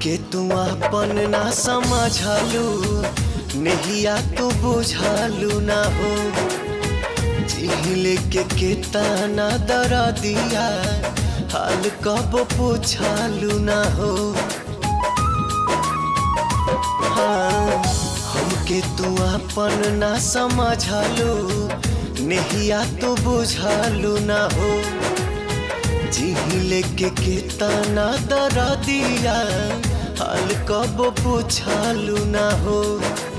हमके तू अपन ना समझलू नहिया तू बुझलू ना हो जिहिले के केतना दर दिया हाल कब पूछलू ना हो हाँ हमके तू अपन ना समझलू नहिया तू बुझलू ना हो जिहिले के केतना दर दिया हाल कब पूछलू ना हो